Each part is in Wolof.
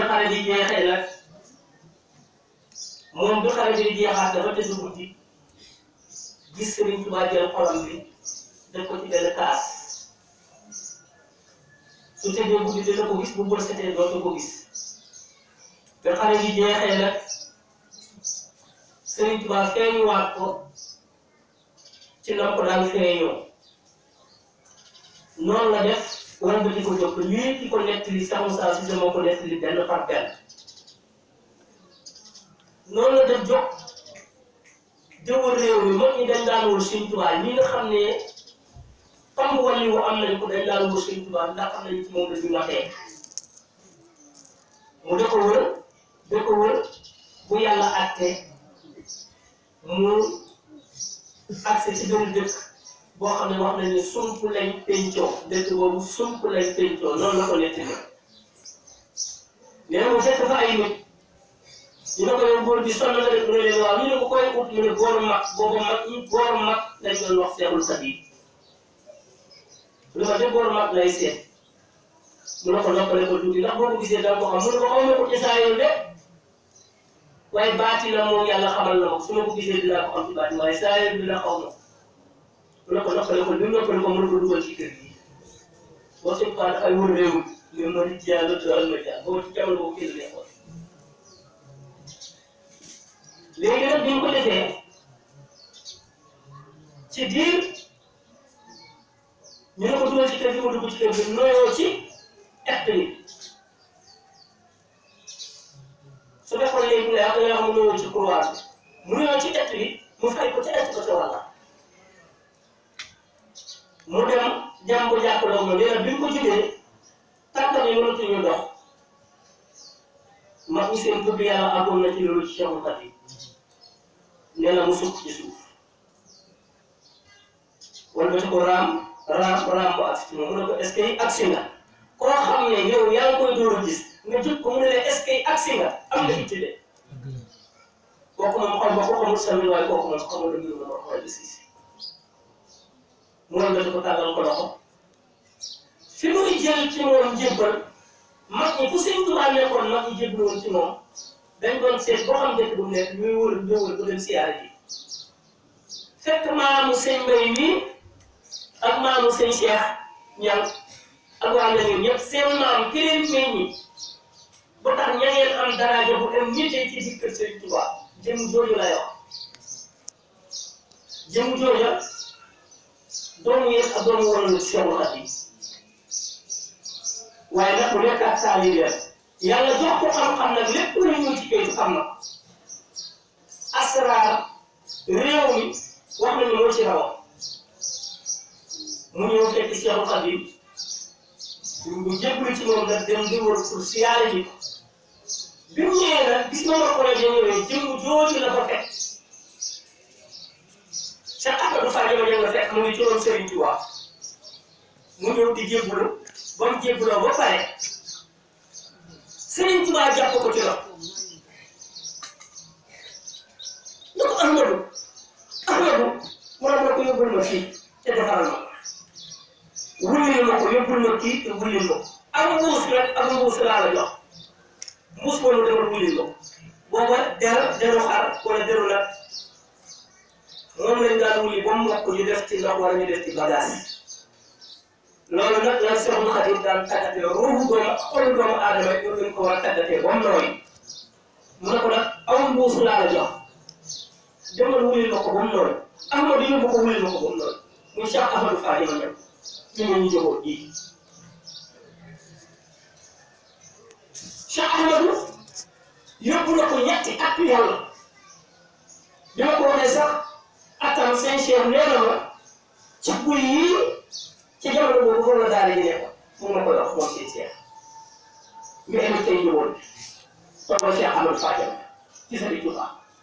xare bi jeexee nag moom bi xare bi jeexaat dafa tëdd guddi gis Sëriñ Tuubaa jël xolam bi def ko ci benn kaas su tëddee guddi dina ko gis bu bët setee dootu ko gis bi xare bi jeexee nag Sëriñ Tuubaa feeñuwaat ko ci nam ko daan feeñoo noonu la def wala ba di ko jóg lii ki ko nettali sax Moussa Cissé moo ko nettali benn par benn noonu la def jóg jëwal réew mi mag ñi dañ daan wër Sëriñ Tuubaa ñi nga xam ne pamb wàllu wu am nañ ko dañ daan wër Sëriñ Tuubaa ndax xam nañ ci moom la ñu matee mu da ko wër da ko wër bu yàlla àtte mu accès ci benn dëkk boo xam ne wax nañ ne sump lañ pencoo dëkk boobu sump lañ pencoo noonu la ko nettali nee na mu fekk fa ay nit ñu ne ko yow góor bi sonn nga def mu ne leen waaw ñu ne ko koy ut mu ne góor mag boobu mag ñi góor mag lañ doon wax seexul xadiim lu ma de góor mag lay seet mu ne ko noppale ko tuuti ndax boo ko gisee danga ko xam mu ne ko xaw ma ko ci saa yoon de waaye baati la moom yàlla xamal na ma su ma ko gisee dinaa ko xam ci baati waaye saa yoon dina xaw ma mu ne ko noppale ko bi noppale ko mën ko dugal ci kër gi boo sëñ Fane dafay wër réew mi mais ma di jaay la tural ma jaay boobu ci jamono boobu kii la nekkoon léegi nag bi ñu ko defee ci diir ñu ne ko dugal ci kër gi mu dugg ci kër gi noyoo ci ett bi su fekkoon léegi mu ne ah dañoo xam mu noyoo ci couloir bi mu noyoo ci ett bi mu fay ko ci ett ba ca wàlla mu dem jàmm bu jàpp la moom nee na bi ñu ko jugee tànkam yi mënatuñu dox mag ñi seen bëgg yàlla àggoon na ci loolu ci Cheikhul Khadim nee na mu sukk ci suuf wala ba ko raam raam raam ba agsi ci moom mu ne ko est-ce que agsi nga koo xam ne yow yaa ngi koy door a gis nga jël ko mu ne la est-ce que agsi nga am nga itti de kooku moom xam nga ko xamul sami waaye kooku moom xamul la mbirum ma xool gis gis mu ne la ko tàllal ko loxo fi muy jël ci moom jébbal mag ñi fu Sëñ Tuubaa nekkoon mag ñi jébbal woon ci moom dañ doon seet boo xam dëkk bu mu nekk ñuy wër ñëwal bu dem siyaare ji fekk maamu sëñ Mbay nii ak maamu sëñ Cheikh ñan ak waa Ndeye ñëpp seen maam ki leen meññi ba tax ña ngeen am daraja bu am nitee ci biir kër Sëñ Tuubaa jëm jooju lay wax jëm jooja doomu yéen ak doomu wala Seexul Xadiim waaye nag mu nekk ak taalibe yàlla jox ko xam-xam nag lépp lu ñëw ci kayitu xam na asraar réew mi wax nañu moo ci rawa mu ñëw fekk Seexul Xadiim ñu jébbalu ci moom nag dem di wër pour siyaare ji bi mu ñëwee nag gis nga ma projet ñëwee jëmm jooju la ko fekk Cheikh Ahmadou Fadio ma nga fekk mu ngi ci woon Serigne Touba mu ñëw di jébbalu ba mu jébbaloo ba pare Serigne Touba jàpp ko ci la ne ko Ahmadou Ahmadou mu ne ma ko yóbbul ma fii te defaral ma wullil ma ko yóbbul ma kii te wullil ma ko ak mbuus rek ak mbuus laa la jox mbuus boobu demal wullil ma ko booba der deru xar wala deru nag moom lañ daan wuli ba mu mokk ñu def ci ndox wala ñu def ci bagage loolu nag la Seexul Xadiim daan tàggatee ruuxu doomu xolu doomu aadama yi ñoo leen ko war a tàggatee ba mu nooy mu ne ko nag aw mbuus laa la jox demal wulil ma ko ba mu nooy Ahmadu yóbbu ko wulil ma ko ba mu nooy muy Cheikh Ahmadou Fadio ma ñëw ñu ngi ñu jógoo ji Cheikh Ahmadou yóbbu na ko ñetti at yàlla bi ma ko waxee sax atam seen cheikh nee na ma ci buy yii ci jamono boobu foofu la daara ji nekkoon mu ma koy wax moom seen cheikh mi indi tey ñëwoon toogal Cheikh Amadou Fadiam ci sa biir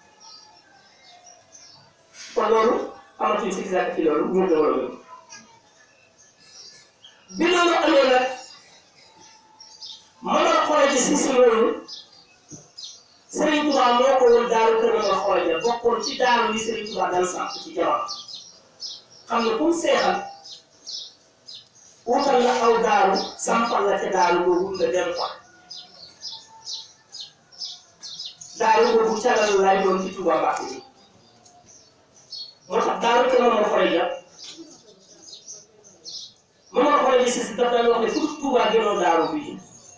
kon loolu amatuñ si gisaat ci loolu ñu doon loolu bi loolu amee nag mën a xool ci si si loolu Serigne Touba moo ko woon daaru kër nga xool ja bokkoon ci daaru yi Serigne Touba daan sàmp ci jamono xam nga comme seexal wutal la aw daaru sampal la ca daaru boobu nga dem fa daaru boobu càllal laay doon ci Touba Mbacke bi moo tax daaru te moom moo xoolee ja moom moo xoolee ji si si daf daan wax ne fu Touba gënoo daaru bii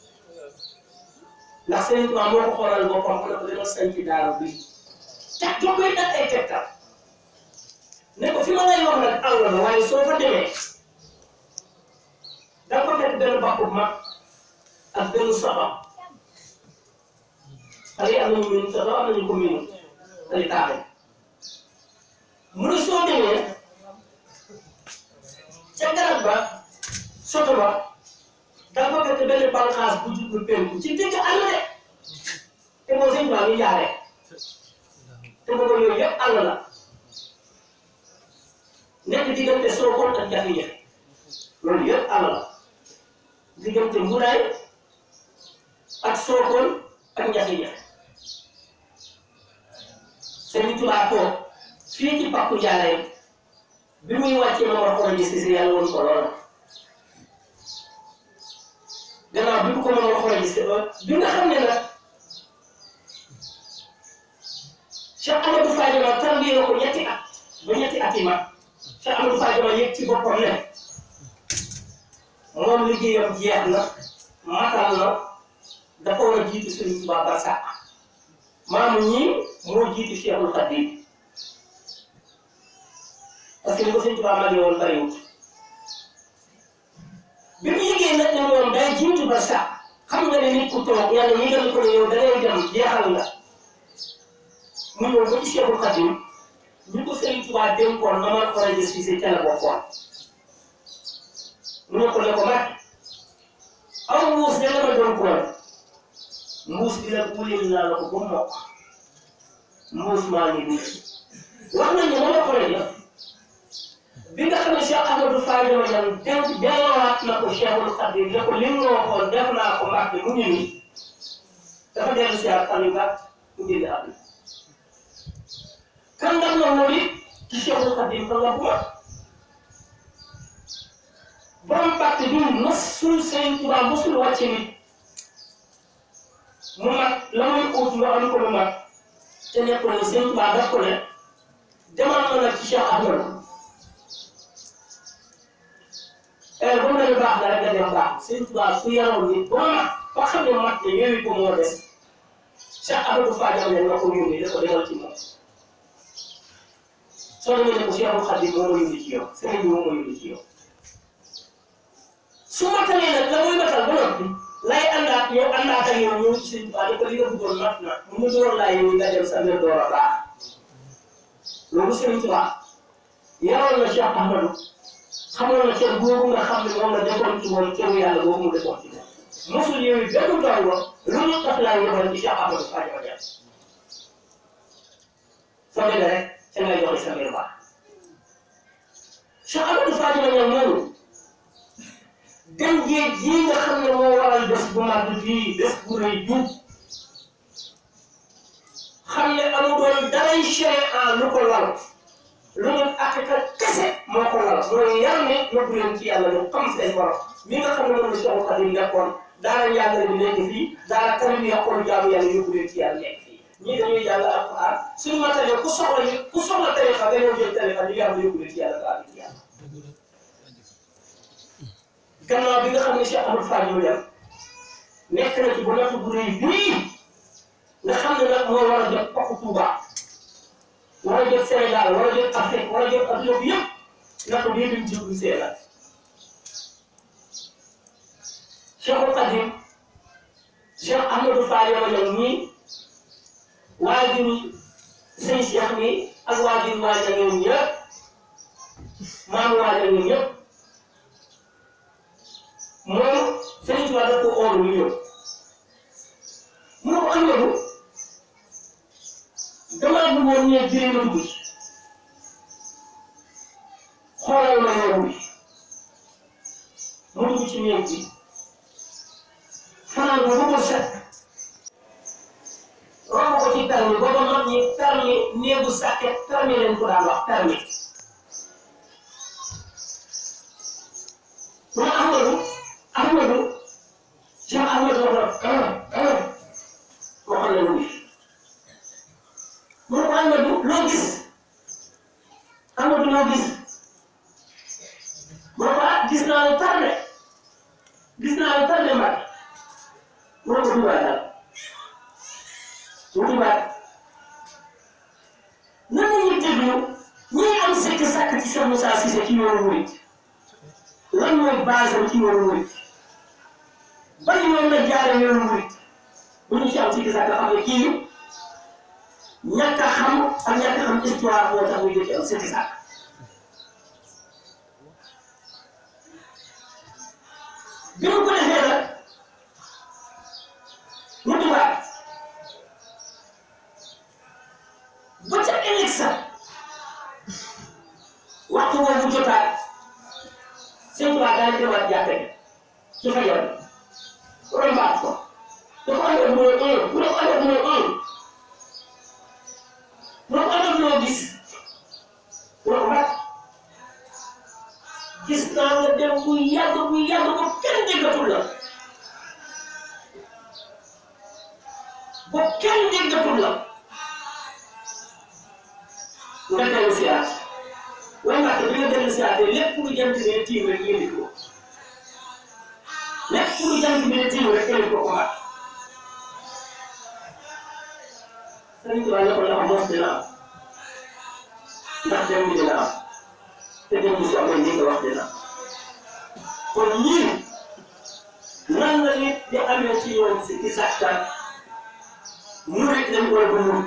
ndax Sëriñ Touba moo ko xoolal boppam mu ne ko dama sañ ci daaru bii tax doo koy def ay tegtal ne ko fi ma lay wax nag àll la waaye soo fa demee da nga ko fekk benn bàqu mag ak benn soxam xale yi am nañu miin soxam am nañu ko miinu xale taaxe mu ne soo demee ca garab ba soto ba da nga ko fekk benn bànqaas bu jublu penku ci digg àll de te boo sëñ baa ngi jaaree te boobu yooyu yëpp àll la nekk diggante Sokone ak jafe-jafe loolu yëpp àll la diggante Mboudaay ak Sokone ak jafe-jafe Sëriñ Tuubaa toog fii ci Pakku Njaareem bi muy wàccee ma war xool ji si si yàlla woon ko lool gannaaw bi mu ko mën a xool ji si bi nga xam ne nag Cheikh Amadou Fadiama tarbiye na ko ñetti at ba ñetti at yi mag Cheikh Amadou Fadiama yëg ci boppam ne moom liggéeyam jeex na matal na dafa war a jiitu Sëriñ Tuubaa ba sàkk maamu ñii moo jiitu Cheikhul Khadim parce que ni ko Sëriñ Tuubaa magee woon bariwut bi mu yëgee nag ne moom day jiitu ba sàkk xam nga ne nit ku toog yàlla yëgal ko ne yow da ngay dem jeexal nga mu ñëw ba ci Cheikhul Khadim ñu ko Sëriñ Tuubaa dénkoon na ma war a gis fii si ca la bokkoon mu ne ko ne ko mag aw mbuus de la ma doon koon mbuus bi nag wulil naa la ko ba mokk mbuus maa ngi nii wax nañ ne ma la ko def bi nga xam ne Cheikh Amadou Fadiama Niang dénk delloowaat na ko Cheikhul Khadim ne ko li nga waxoon def naa ko mag bi mu ngi nii dafa dellu si ak fan yu gàtt mu génn àdduna kan ndax moom moo di ci Cheikhul Khadim kan la bu mag borom pàcc bi mosul Sëriñ Tuubaa mosul wàcce nit mu mag la muy ut nga am ko mu mag te nekkul ne Sëriñ Tuubaa daf ko ne demal ma nag ci Cheikh Ahmadou eh ba mu ne baax na rek nga dem baax Sëriñ Tuubaa su yaroon nit ba mag ba xam ne mag ne yooyu ko moo des Cheikh Ahmadou Fadiama ne nga ko yónni da ko demal ci moom soo demee ne ko Cheikhul Khadim moo ma yónni ci yow sëriñ bi moo ma yónni ci yow su matalee nag la muy matal ba noppi lay àndaat yow àndaat ak yow ñëw ci sëriñ Tuubaa ne ko li nga bëggoon mat na mu mu door laa yow nga dem sa mbir door a baax loolu sëriñ Tuubaa yaroon na Cheikh Ahmadou xamoon na cër boobu nga xam ne moom la defoon ci moom cëru yàlla boobu mu defoon ci moom mosul yooyu benn ndongo lu ñu tax laa yebal ci Cheikh Ahmadou Fadiama Niang soo demee rek ca ngay joxe sa mbir baax Cheikh Amadou Fadiama Niang moomu dem géej gii nga xam ne moo waral bés bu mag bii bés bu rëy jub xam ne amu doon daray sharia lu ko lal lu ñu akika kese moo ko lal mooy yar ne yóbbu leen ci yàlla ñu xam seen borom mi nga xam ne moom la Cheikh Khadim nekkoon daara njàngale bi nekk fii daara kër bi yàqoon jaamu yàlla yóbbu leen ci yàlla nekk fii ñii dañuy jàng alquran suñu matalee ku soxla ñu ku soxla tarixa nga ñëw jël tarixa ñu yàlla yóbbu ci yàlla nga àgg ci yàlla gannaaw bi nga xam ne Cheikh Amadou Fadiama Niang nekk na ci bu nattu bu rëy bii nga xam ne nag moo war a jot Pakku Touba war a jot Sénégal war a jot Afrique war a jot adduna bi yëpp nattu bii duñ jublu see la Cheikhul Khadim Cheikh Amadou Fadiama Niang nii waajuru sëñ Cheikh mi ak waajur waaja ñoom ñëpp maamu waaja ñoom ñëpp moom Sëriñ Tuubaa daf ko oolu mu ñëw mu ne ko Ahmadu damaa bëggoon ñee jëriñ ma dugg ci xoolal ma yoon bi mu dugg ci néeg bi fanaan ba ko set romb ko ci permi booba mag ñi permi néegu sàkket permi leen ko daan wax permi mu ne Ahmadu Ahmadu Cheikh Ahmadu wax na waxal leen wi mu ne ko Amadou loo gis Amadou loo gis mu ne ko ah gis naa lu tardé gis naa lu tardé Mbacke mu ne ko dugaatal mu dugaat nan la ñuy déglu ñi am sikk sàkk ci Cheikh Moussa Cissé ci yoonu murit lan mooy base am ci yoonu murit ban yoon la jaare yoonu murit bu ñu ci am sikk sàkk xam ne kii ñàkk a xam ak ñàkk a xam histoire moo tax muy ci am sikk sàkk bi mu ko defee nag mu dugaat ba ca ëllëg sa waxtu boobu jotaat sëñ Tuubaa daal di demaat jàkka ji ci fajar rombaat ko da ko àndoon mu ne un mu ne ko àndoon mu ne un mu ne ko àndoon loo gis mu ne ko mat gis naa nga dem bu yàgg bu yàgg ba kenn déggatul la ba kenn déggatul la nga dellu si waat waaye Mbacke bi nga dellu si waatee lépp lu jant bi ne tiim rek yëndi ko lépp lu jant bi ne tiim rek yëndi ko ko Mbacke. Sëriñ Tuubaa ne ko ndax mos dina am ndax dem bi dina am te dem bi su amee ni nga wax dina am kon ñii nan la nit di amee ci yoon si ki sàkkan murit lañ koy ba murit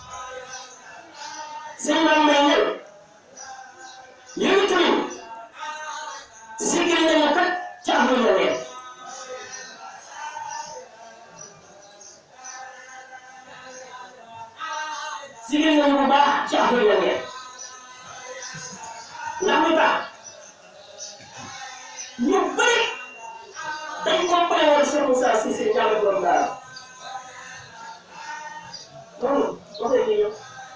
sëñ Mame Mbaye ñëw yow tamit sigil nañu kat ca amul la nekk sigil nañu bu baax ca amul la nekk ndax lu tax ñu bëri dañ ko pare woon Cheikh Moussa Cissé ñaame borom daara noonu waxee ñu ñëw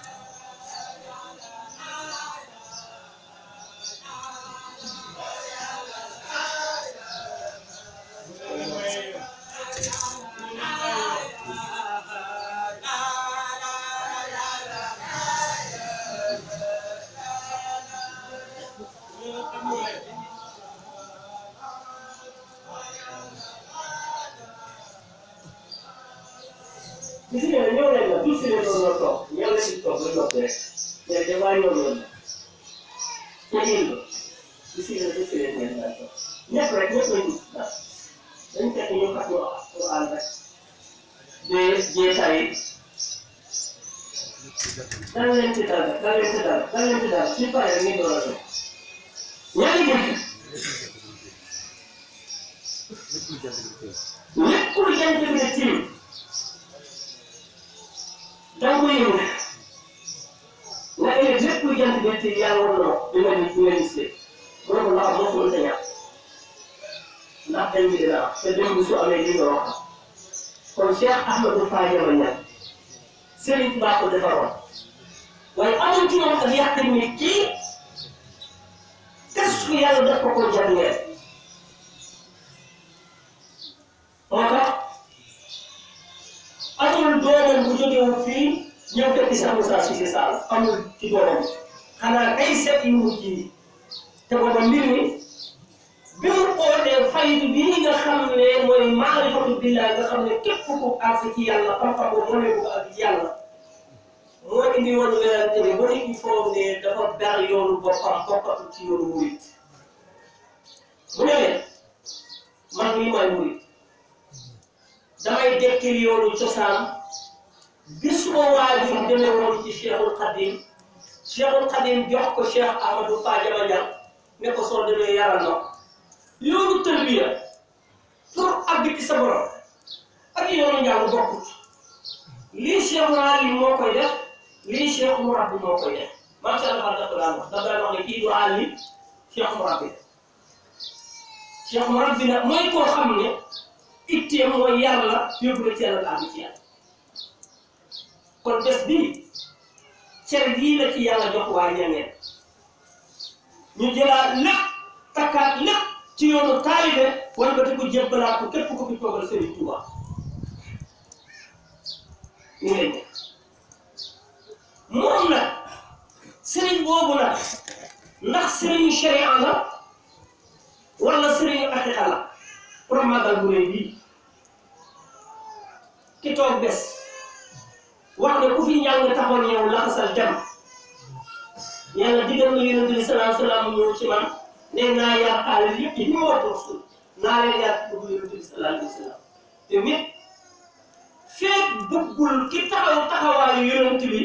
gis nga ne ñëw nañ la tout si ne noonu la toog ñëw na si toog la toog rek mais damaa ñëw loolu la te yéen la gis nga ne tout si ne ngeen la toog ñëpp rek ñëpp lañ gis ndax dañ fekk ñu fàttali wax Alxuraan rek de jeetaay dara leen ci dara dara leen ci dara dara leen ci dara suñu paree rek ñu door a toog ñaari bunt lépp lu jant bi ne tiim danga koy yëngu nga ëllëg lépp lu jant bi tiim yàlla war na di nga di nga gis mu ne ko ndax moo mën sa ñàkk ndax dañ bi dina am te démb su amee li nga wax kon Cheikh Ahmadou Fadiama Niang Serigne Touba ko defaroon waaye amul ci moom ak yàq ni kii kas ku yàlla def ko ko jàngee moo tax amul doomam bu jógewul fii ñëw fekk Cheikh Moussa Cissé Sall amul ci doomam xanaa kay seet yu mujj yi te booba mbir mi bi mu ootee faydu bii nga xam ne mooy maarifatu billah nga xam ne képp ku àgg ci yàlla xam-xam boobu moo ne ko àgg ci yàlla moo indi woon werante bi ba nit ñi foog ne dafa ber yoonu boppam bokkatu ci yoonu murit mu ne leen man mii may murit damay dekkil yoonu cosaan bi suma waajur demee woon ci Cheikhul Khadim Cheikhul Khadim jox ko Cheikh Ahmadou Fadiama Niang ne ko soo demee yaral na ko yoonu tërbiya pour àgg ci sa borom ak yoonu njàng bokkut lii Cheikh Mouhalim moo koy def lii Cheikh Mourabbi moo koy def maam Cheikh Alpha dafa daan wax dafa daan wax ne kii du àlli Cheikh Mourabbi Cheikh Mourabbi nag mooy koo xam ne itteem mooy yàlla yóbbu la ci yàlla àgg ci yàlla kon bés bii cer gii la ci yàlla jox waa ñangeen ñu jëlaat lépp takkaat lépp ci yoonu taalibe wala ba te ko jébbalaat ko képp ko fi toogal Serigne Touba ñu leen def boobu nag ndax sëriñu sharia la wala sëriñu aqiqa la pour màggal bu rëy bii ki toog bés wax ne ku fi njàng taxoon yow laxasal jam yàlla digal na yonente bi salaam salaam ñëw ci man ne naa yar xaalis yëpp yi ñu war rasul naa leen yar ci dugg yonente bi salaam alayhi salaam te mit feet bëggul ki taxaw taxawaayu yonente bi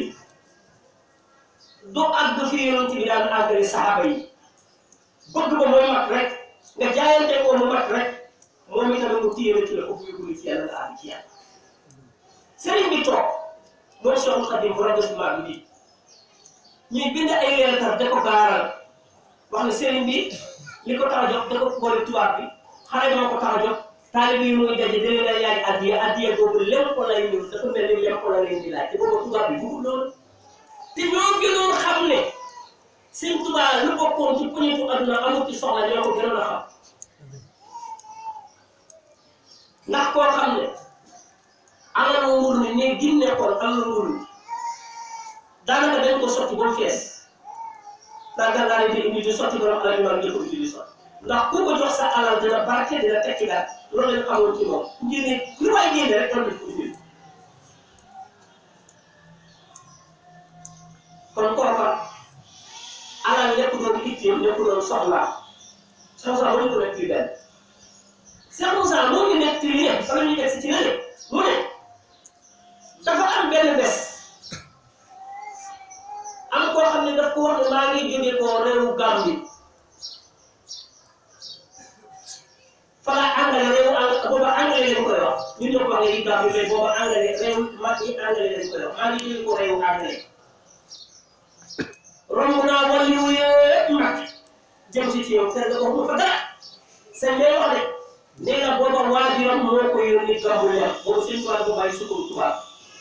du àgg fi yonente bi daan àggale saxaaba yi bëgg ba mooy mat rek nga jaayante ko mu mat rek moom itamit mu téye la ci la ëpp yóbbu ci yàlla nga àgg ci yàlla sëriñ bi toog mooy Cheikhul Khadim bu rajo bi bi ñuy bind ay leetar da ko gaaral wax ne sëriñ bi li ko tax a jox da ko boole tubaab bi xale dama ko tax a jox taalibe yi muy daje dalee la yaay addiya addiya boobu lépp ko lay ñëw dafa mel ni lépp ko la leen di laaj te boobu tubaab bi bëggul loolu te ñoo gënoon xam ne sëñ tubaab lu bokkoon ci poñetu adduna amul ci soxla ñoo ko gënoon a xam ndax koo xam ne alal nguur mi ne gin nekkoon alal nguur mi daanaka dañ ko sotti ba mu fees daanaka daal di indi di sotti borom alal yu war di ko indi di sotti ndax ku ko jox sa alal dina barke dina tekki daal loolu lañ xamoon ci moom ngir ne lu waay génne rek doon nañ ko indi kon kooka alal lépp doon itteem lépp doon soxlaa soxlaa mënuñ ko nekk ci benn Cheikh Moussa moo ngi nekk ci lii ne bala ñuy teg si ci lële mu ne dafa am benn bés am koo xam ne daf ko wax ne maa ngi jóge ko réewu Gambie fala angale réewu ang booba angale lañ koy wax ñun ñoo ko wax ne Gambie mais booba angale réew mag yi angale lañ koy wax maa ngi jóge ko réewu angale romb naa wàllu yëpp mag jëm si ci yow kër ga ko fa dara seen day wax de nee na booba waajuram moo ko yónni Gambie la boobu seen tubaab boobu ay sukkur tubaab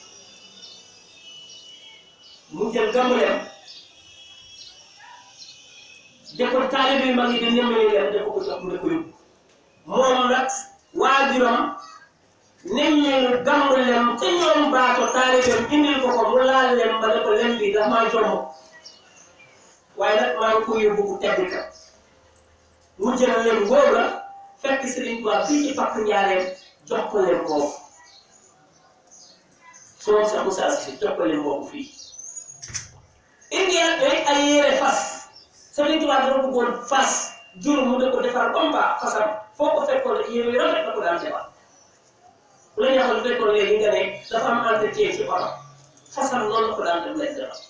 mu jël gàmmuleem def ko taalibe yu mag yi di nemmee leen def ko jox mu ne ko yóbbu moom nag waajuram nemmeelu gàmmuleem te ñoom baato taalibeem indil ko ko mu laal lem ba ne ko lem bi dafa maa jomb waaye nag maa ngi ko yóbbu bu tedd ka mu jël lem boobu la fekk Sëriñ Tuubaa fii ci pakk njaareem jox ko lem boobu soo sax Moussa si jox ko lem boobu fii indi rek ay yére fas Sëriñ Tuubaa dafa bëggoon fas jur mu de ko defar comme ba fasam foo ko fekkoon yére yu rafet la ko daan defar bu la neexoon bu fekkoon léegi nga ne dafa am entretien ci oto fasam noonu la ko daan def lay defar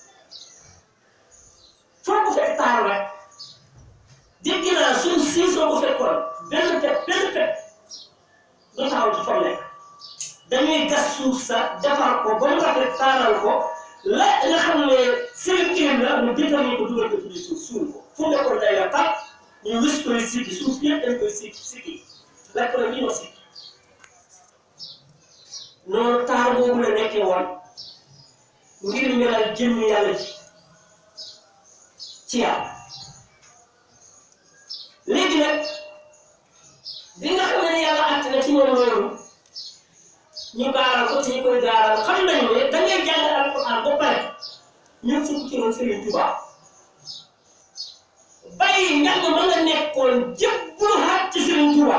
foo ko fekk taar rek dégg naa suñ si soo ko fekkoon benn pet benn pet du taxaw ci fa nekk dañuy gas suuf sa defar ko ba mu rafet taaral ko la nga xam ne seen kilim la mu déterminé ko dugal ko ci biir suuf suul ko fu nekkoon day la tàpp ñu wis koy sikki suuf yëpp dañ koy sikki sikki la ko la ñu ma sikki noonu taar boobu la nekkee woon ngir melal jëmm yàlla ji ci yàlla léegi nag bi nga xam ne yàlla àtt na ci moom loolu ñu gaaral ko ci ñu koy gaaral xam nañu ne da ngay jàng alquran ba pare ñu sukk ci woon Serigne Touba bàyyi njàng ma nga nekkoon jëbbulu xaat ci Serigne Touba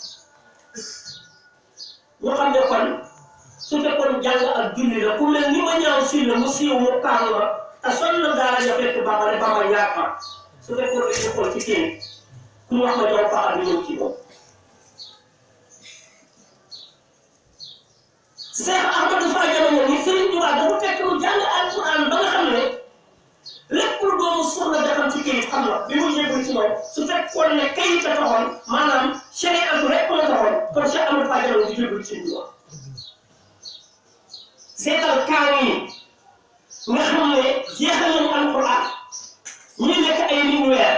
ñu xam ne kon su fekkoon jàng ak julli la ku mel ni ma ñaaw si la mu siiw mu kaanu la te sonn na daara ja fekk Bamba ne Bamba ñaar ma su fekkoon dañuy xool ci kenn ku ñu wax ma jox faxal bi ñëw ci moom Cheikh Ahmadou Fall jamono ni Serigne Touba dafa fekk mu jàng alquran ba nga xam ne lépp lu doomu soxla defam ci kayit xam na bi mu yëgul ci moom su fekkoon ne kayit la taxoon maanaam chériatu rek la taxoon kon Cheikh Ahmadou Fall jamono di yëgul ci Touba seetal kaaw yi nga xam ne jeexal nañu alquran ñi nekk ay nit weer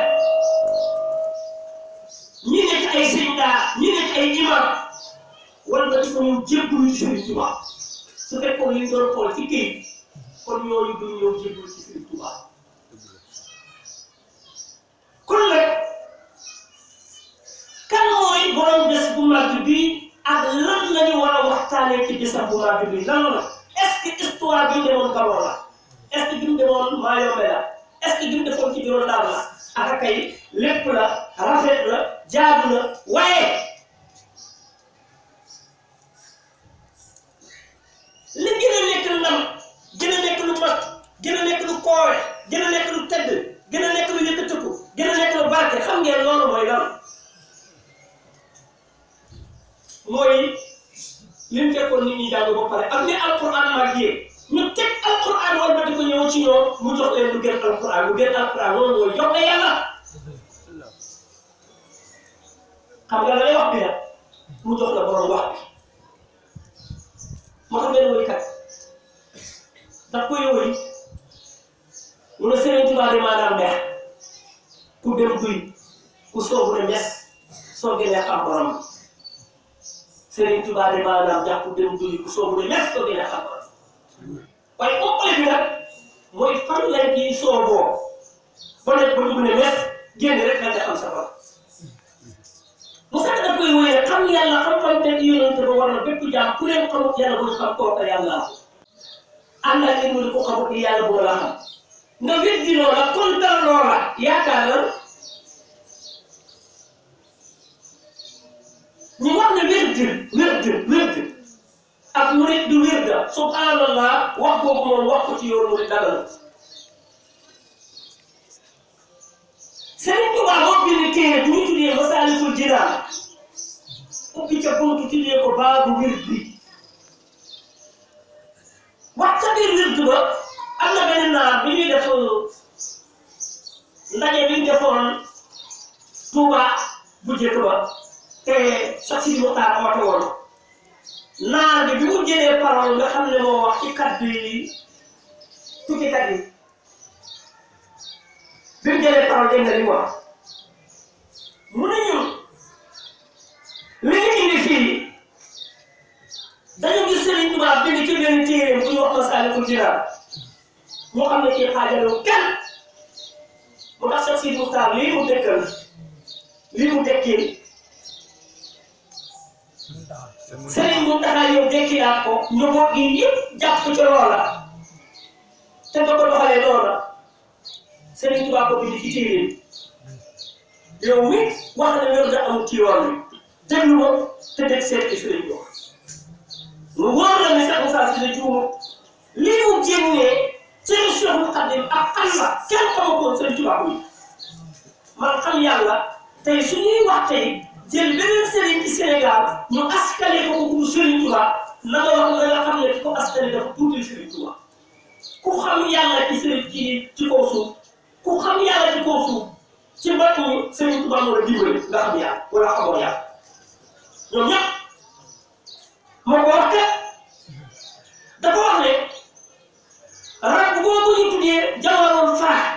ñi nekk ay sëñ daa ñi nekk ay imam wala nga ko ñëw jébbalu ci Serigne Touba su fekkoon li ñu doon xool ci kayit kon ñooñu duñ ñëw jébbalu ci Serigne Touba kon nag kan mooy borom bés bu màgg bi ak lan la ñu war a waxtaanee ci bésam bu màgg bi lan la est-ce que histoire bi demoon Gabon la est-ce que bi mu demoon Mayombe la est-ce que jum defoon ci bureau daal la aka kay lépp la rafet la jaadu na waaye li gën a nekk ndam gën a nekk lu mat gën a nekk lu koowe gën a nekk lu tedd gën a nekk lu yëkkatiku gën a nekk lu barke xam ngeen loolu mooy lan mooy li mu fekkoon nit ñi jàng ba pare ak ni alquran màggee ñu teg alquran wala ba di ko ñëw ci ñoom mu jox leen lu gën alquran lu gën alquran loolu mooy jox la yàlla xam nga la lay wax bi nag mu jox la borom wax bi moo tax benn woykat daf koy woy mu ne Sëriñ Tuubaa de maanaam neex ku dem duy ku soobu ne mes soo gënee xam borom Sëriñ Tuubaa de maanaam jàpp ku dem duy ku soobu ne mes soo gënee xam borom waaye ëppale bi nag mooy fan lañ ciy sooboo ba nekk ba dugg ne mes génn rek nga xam sa borom mu sax daf koy woy rek xam yàlla xam-xam te yonente ba war na bépp jaam ku leen xamut yàlla bu ñu xam kooka yàlla ànd ak mu di ko xamut ni yàlla boo la xam nga weddi loola kontar loola yaakaar la ñu wax ne werd werd werd ak murit du wirda subhanallah wax boobu moom wax ko ci yoonu murit dara la Sëriñ Tuubaa moo bind téere bu ñu tuddee Masaalikul Jinaan ubbi ca buntu tuddee ko baabu wirdi wax ca biir wirdu ba am na benn naar bi ñuy def ndaje bi ñu defoon Tuuba bu njëkk ba te sax si Muxtaar amate woon naar bi bi mu jëlee parole nga xam ne moo wax ci kàddu yi tukkikat yi bi mu jëlee parole dégg nga li mu wax mu ne ñun li ñu indi fii dañu gis Sëriñ Tuubaa bind ci benn téere bu ñu wax Masaalikul Jinaan moo xam ne kii xaajaloo kenn mu tax sax si Muxtaar lii mu dëkkal lii mu dekkee Sëriñ Muntaxa yow dekkilaat ko njaboot gi yëpp jàpp ci loola te nga ko doxalee loola Sëriñ Tuubaa ko bind ci téere bi yow mi wax na wér da amul ci yoon wi déglu ma te dégg seet ci sëriñ bi wax mu wóor la ne sax Moussa si la juuma lii mu génnee seen Cheikh Xadim ak Allah kenn xamakoon Sëriñ Tuubaa ko man xam yàlla tey su ñuy wax tey jël beneen sëriñ ci Sénégal ñu askale ko ko pour Sëriñ Tuubaa na nga wax na nga xam ne ki ko askale dafa tuuti Sëriñ Tuubaa ku xam yàlla ci sëriñ ci ci kaw suuf ku xam yàlla ci kaw suuf ci mbokk mi Sëriñ Tuubaa moo la dimbali nga xam yàlla wala xamoo yàlla ñoom ñëpp moo ko wax kat dafa wax ne rab boobu ñu tuddee jawaroon faa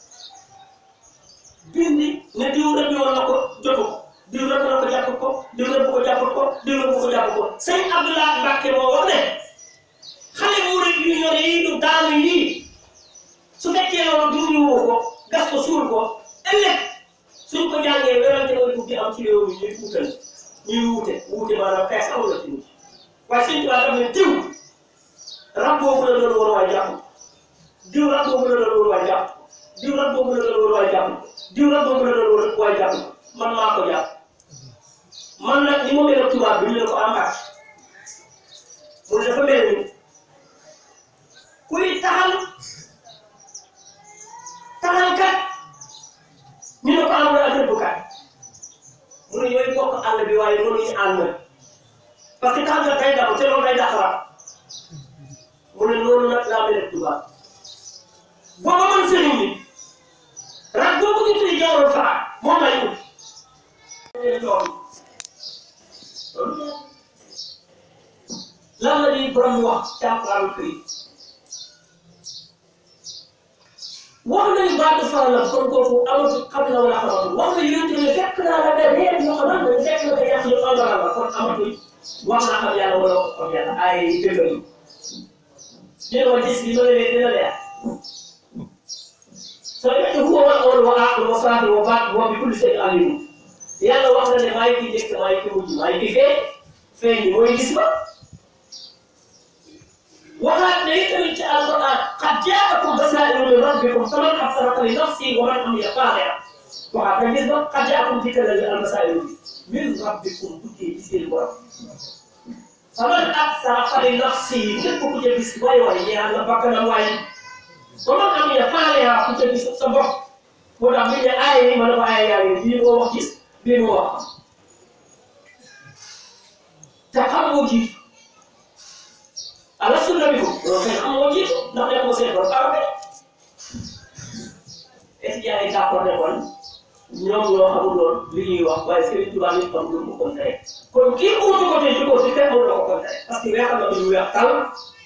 bindi ne diw rëbb woon na ko jotu ko diw rëbb na ko jàpp ko diw rëbb ko jàpp ko diw rëbb ko jàpp ko sëñ Abdoulaye Mbacke moo wax ne xale bu rëbb yu ñore yi du daanu yii su fekkee loolu du ñu woo ko gas ko suul ko ëllëg suñ ko jàngee werante mooy ubbi am ci réew mi ñuy wutal ñuy wuute wuute maanaam xeex amul la ci nit waaye suñ tubaab daf ne diw rab boobu la doon war waay jàpp diw rab boobu la doon war waay jàpp diw rab boobu la doon war waay jàpp diw rab boobu la doon war waay jàpp man maa ko jàpp man nag ni ma mel ak tubaab bi ñu ne ko amaat mu ne dafa mel ni kuy taxal taxalkat ñu ne ko amul ak rëbbkat mu ne ñooy bokk àll bi waaye mënuñu ànd parce que taxalkat day daw te loolu day daxaraat mu ne loolu nag laa mel ak tubaab booba man sëriñ bi rak boobu ñu tuddee jawwal faa moom lay ut lan la di borom wax ci alquran këri wax nañu baatu faa la kon kooku amatu xam na wala xamatul wax na yonent bi fekk naa la benn yéen ñoo xam ne fekk na ko yàq ñu xamal la kon amatul wax naa xam yàlla wala xam yàlla ay dëggal ñu ne ma gis bi loolu leen dina leer soo fekkee huwa wal awwal wa aaxir wa zaahir wa baatin wa bi kulli shay'in aliim yàlla wax na ne maa ngi ciy njëkk maa ngi ciy mujj maa ngi ciy fee feeñ bi mooy gis ba waxaat ne tamit ci alquran qad jaa'akum basaa'irun min min rabbikum faman ahsana fa li nafsihi wa man amiya faaliha waxaat nga gis ba qad jaakum dikkal la almasaa'ilu bi min rabbikum tukkee ci seen borom faman ahsana fa li nafsihi képp ku ca gis waay waay ñeexal na bakkanam waaye wa man amiya faaliha ku ca gis sa bopp moo tax bi ne aaya yi ma ne ko aaya yaa ngi bii moo wax gis bii moo wax xam te xam moo jiitu ala sunna bi ko loolu kay xam moo jiitu ndax ne ko seen borom arabe étudiants yi d'accord ne kon ñoom ñoo xamul lool li ñuy wax waaye Serigne Touba ñu xam lu mu kontere kon kii uutu ko te jikko si fekk la ko kontere parce que weexal na ñu weex tal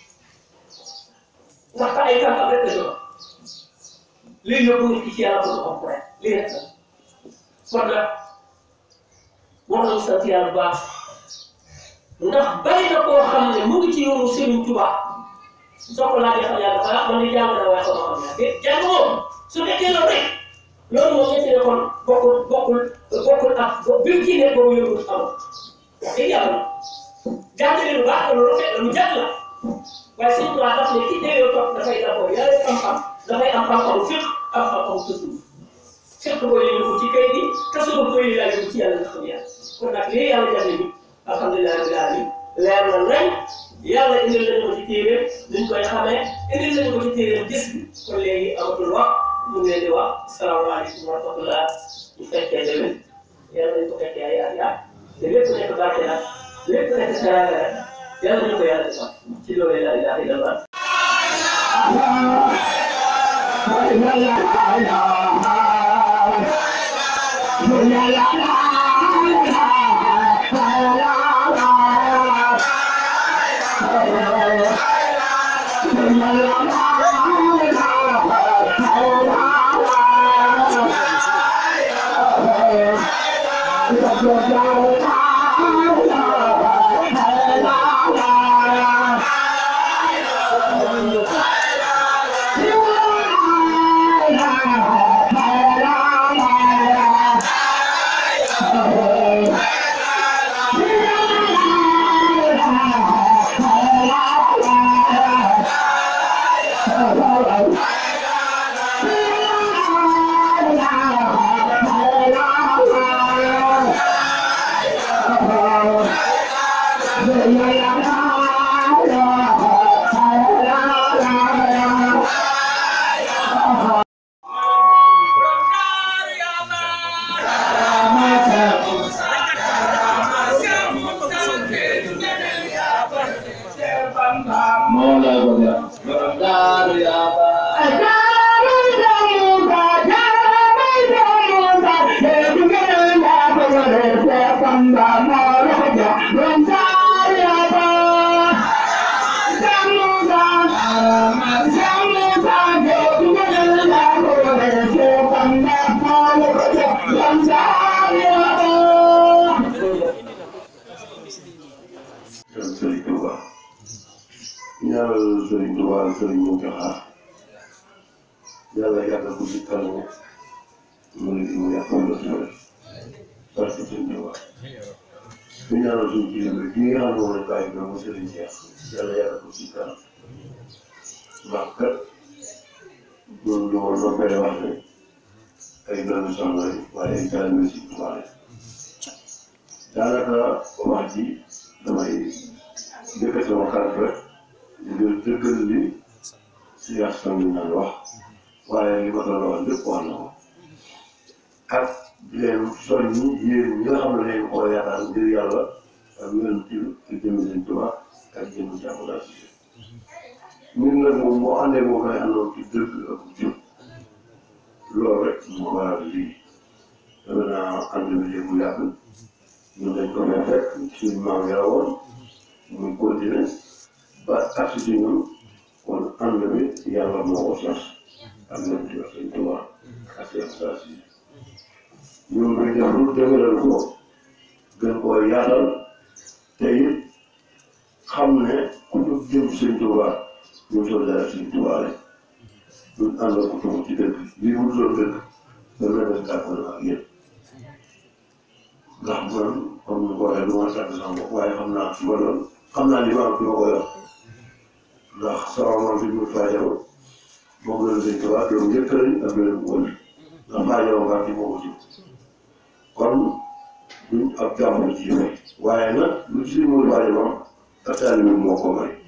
ndax ay kànkam rek la jox lii yóbbu nit ki ci yàlla pour xam ko rek lii rek la kon nag war nañu sant yàlla bu baax ndax bari na koo xam ne mu ngi ci yoonu Serigne Touba soo ko laajee xam yàlla dafa man ni jàng na waaye xam xam yàlla déet jàng moom su fekkee loolu rek loolu moom ñetti ne kon bokkul bokkul bokkul ak bi mu ciy nekk boobu yóbbu xamoo wax dëgg yàlla jàng leen lu baax loolu rafet la lu jàng la waaye Serigne Touba daf ne ki déyoo toog dafay d'abord yàlla xam-xam dafay am xam-xamu fiq am xam-xamu tësul fiq booy yëngu ko ci kay bi tësul booy yëngu ci yàlla nga xam yàlla kon nag lii yàlla jafe bi alhamdulilah rabbil alamin leer na nañ yàlla indil nañu ko ci téere niñ koy xamee indil nañu ko ci téere gis bi kon léegi amatul wax ñu ngi leen di wax salaamaaleykum wa rahmatullah ñu fekkee déwén yàlla nañ ko fekkee ay at yaat te lépp nekk barke nag lépp nekk teraanga rek yàlla nañu ko yàlla defal ci loolu la ilaha illallah Sëriñ Tuuba ñaanal Sëriñ Tuuba Sëriñ Muntaxa yàlla yàggal ko ci kanamu mu ne mu yàqal la sama parce que Sëriñ Tuuba ñu ñaanal suñu kilifa bi nga xam ne moom lañ bàyyi ba mu Sëriñ Cheikh yàlla yàggal ko ci kanam ndax kat ñun ñu woon noppee wax ne ay doomi soxna lañ waaye ay taalibe Sëriñ Tuuba lañ daanaka wax ji damay jëkkër sama xarit rek di leen dëggal li si yàq sama naan wax waaye li ma doon wax lépp wax na ko ak di leen soññi yéen ñi nga xam ne dañu koo yaakaar ngir yàlla ak yonent bi ak jëmmi seen Tuubaa ak jëmmi jàmm daal si ñun nag moom moo àndee moo koy àndoon ci dëgg ak jub loolu rek moo waral lii dama naa ànd bi léegi mu yàgg ñun dañ ko fay fekk suñu maam yi la woon muy continuer ba agsi ci ñun kon ànd bi yàlla moo ko sos ak ñoom ci wax sëñ Tuubaa ak seen saa si ñun dañ def lu dëgëral ko gën koo yaatal te it xam ne ku ñu jëm sëñ Tuubaa ñu sol dara sëñ Tuubaa rek ñun ànd ko tumu ci dëkk lii mu doon dëkk dana def kàttan ak yéen ndax man comme ni ko waxee du ma sàkk sama bopp waaye xam naa su ma doon xam naa li ma am fi ma ko yor ndax sama maam bi mu faajaw moom la Sëñ Tuubaa doom njëkk lañ ak beneen wël ndax maa yow nga ci moo ko jur kon duñ ab jàmbur ci may waaye nag lu ci mën bari moom ak taalibe moo ko may